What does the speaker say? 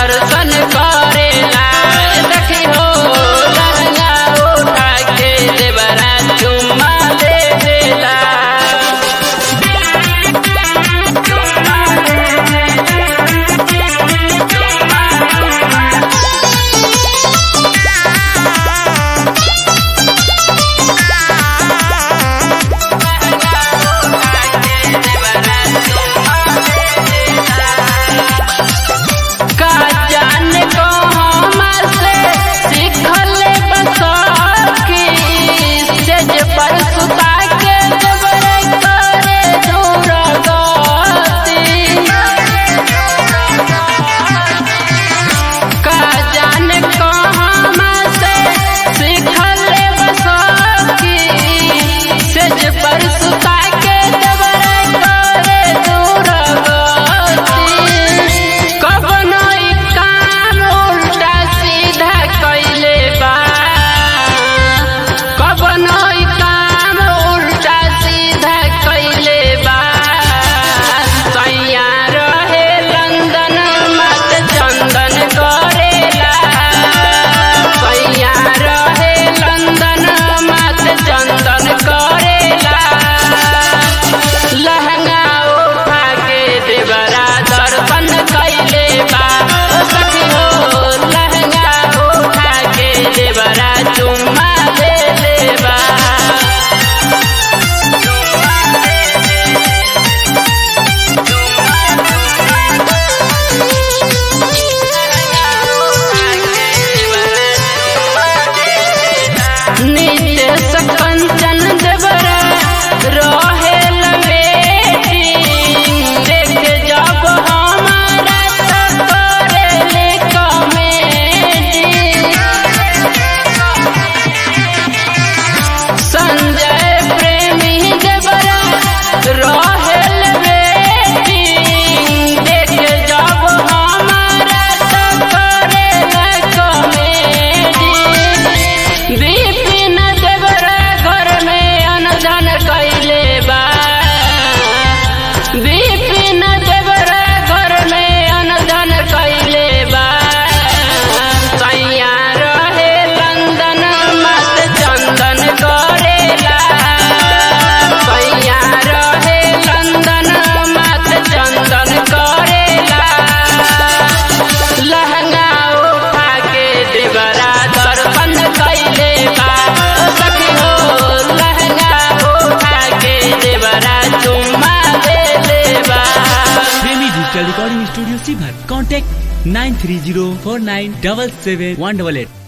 दर्शन करेला देखी हो लहंगा उठा के देवरा चुम्मा दे देला का जाने को हमसे सीखल बसकी सेज पर सुता के जबरे करे दूर गति का जाने को हमसे सीखल बसकी सेज पर सुता के जबरे करे दूर गति कवनो ई काम उल्टा सीधा कइले बा कवनो ई काम उल्टा सीधा कइले बा सैया रहे लंदन मत चंदन करेला सैया रहे लंदन मत चंदन करेला लहंगा उठा के देवरा दर्पण कैले बा ओ सखी हो लहंगा उठा के देवरा चुम्मा दे ले बा नित्य सकंचन देवरा रहे लमेटी देख जब हमारा तो करेले कमेटी संजय प्रेमी देवरा रहेल बेटी देख जब हमारा तो करेला कमेटी विपिन देवरा घर में अनधन कैले बा विपिन देवरा घर में अनधन कैले बा सैया रहे लंदन मत चंदन करेला सैया रहे लंदन मत चंदन करेला लहंगा उठा के देवरा दर्पण कैले बा ओ सखी हो लहंगा उठा के देवरा चुम्मा दे ले बा प्रेमी डिजिटल रिकॉर्डिंग स्टूडियो सीभर contact nine three zero four nine double seven one double at